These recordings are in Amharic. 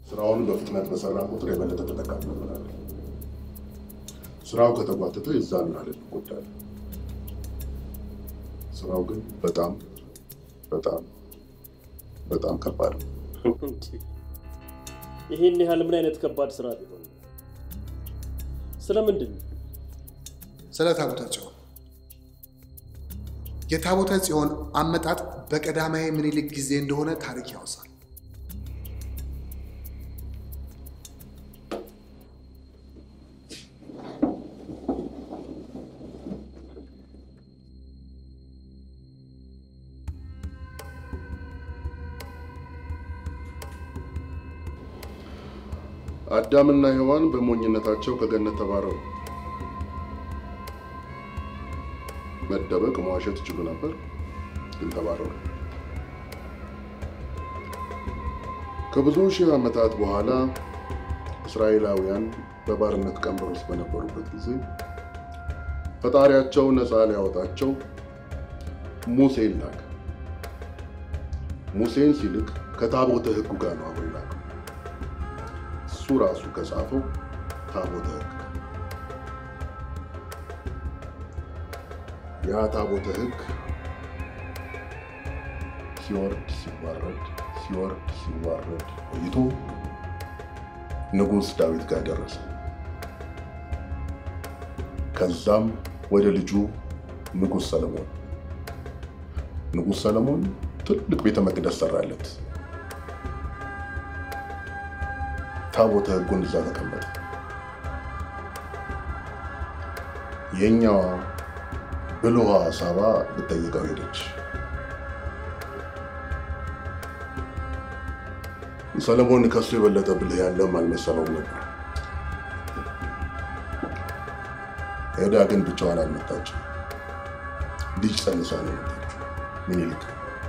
ስራውን በፍጥነት በሰራ ቁጥር የበለጠ ተጠቃሚ እንሆናለን። ስራው ከተጓተተ የዛን ያህል እንጎዳለን። ስራው ግን በጣም በጣም በጣም ከባድ ነው። ይህን ያህል ምን አይነት ከባድ ስራ ቢሆን ነው? ስለምንድን ነው? ስለ ታቦተ ጽዮን የታቦተ ጽዮን አመጣጥ በቀዳማዊ ምኒልክ ጊዜ እንደሆነ ታሪክ ያወሳል። አዳምና ሔዋን በሞኝነታቸው ከገነት ተባረሩ። መደበቅ፣ መዋሸት ይችሉ ነበር፣ ግን ተባረሩ። ከብዙ ሺህ ዓመታት በኋላ እስራኤላውያን በባርነት ቀንበር ውስጥ በነበሩበት ጊዜ ፈጣሪያቸው ነፃ ሊያወጣቸው ሙሴን ላከ። ሙሴን ሲልክ ከታቦተ ሕጉ ጋር ነው አብሮ ላከው። እሱ ራሱ ከጻፈው ታቦተ ሕግ ያ ታቦተ ሕግ ሲወርድ ሲዋረድ ሲወርድ ሲዋረድ ቆይቶ ንጉሥ ዳዊት ጋር ደረሰ። ከዛም ወደ ልጁ ንጉሥ ሰለሞን ንጉሥ ሰለሞን ትልቅ ቤተ መቅደስ ሰራለት። ታቦተ ሕጉን እዛ ተቀመጠ። የኛዋ ብልኋ ሳባ ልጠይቀው ሄደች። ሰለሞን ከሱ የበለጠ ብልህ ያለም አልመሰለውም ነበር። ሄዳ ግን ብቻዋን አልመጣችም። ልጅ ጸንሳ ነው የመጣችው። ሚኒሊክ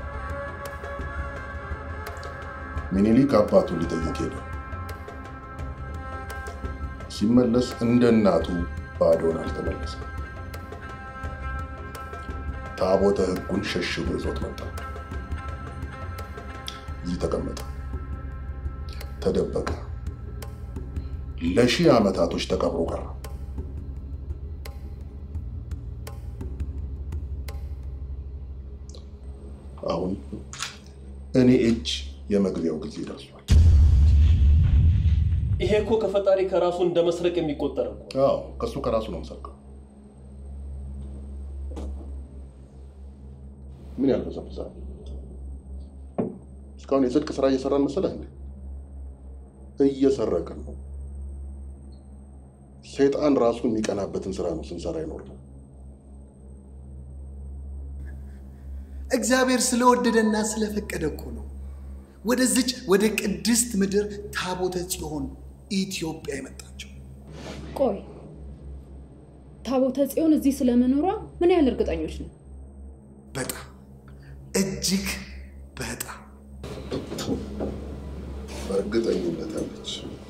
ሚኒሊክ አባቱን ሊጠይቅ ሄደ። ሲመለስ እንደ እናቱ ባዶን አልተመለሰም። ታቦተ ሕጉን ሸሽጎ ይዞት መጣ። እዚህ ተቀመጠ፣ ተደበቀ። ለሺህ ዓመታቶች ተቀብሮ ቀረ። አሁን እኔ እጅ የመግቢያው ጊዜ ደርሷል። ይሄ እኮ ከፈጣሪ ከራሱ እንደ መስረቅ የሚቆጠር እኮ። አዎ ከእሱ ከራሱ ነው የምሰርቀው። ምን ያልበሰብሳል? እስካሁን የጽድቅ ስራ እየሰራን መሰለህ እንዴ? እየሰረቅን ነው። ሰይጣን ራሱ የሚቀናበትን ስራ ነው ስንሰራ ይኖር ነው። እግዚአብሔር ስለወደደና ስለፈቀደ እኮ ነው ወደዚች ወደ ቅድስት ምድር ታቦተ ጽዮን ኢትዮጵያ የመጣቸው። ቆይ ታቦተ ጽዮን እዚህ ስለመኖሯ ምን ያህል እርግጠኞች ነው? በጣም እጅግ በጣም በእርግጠኝነት አለች።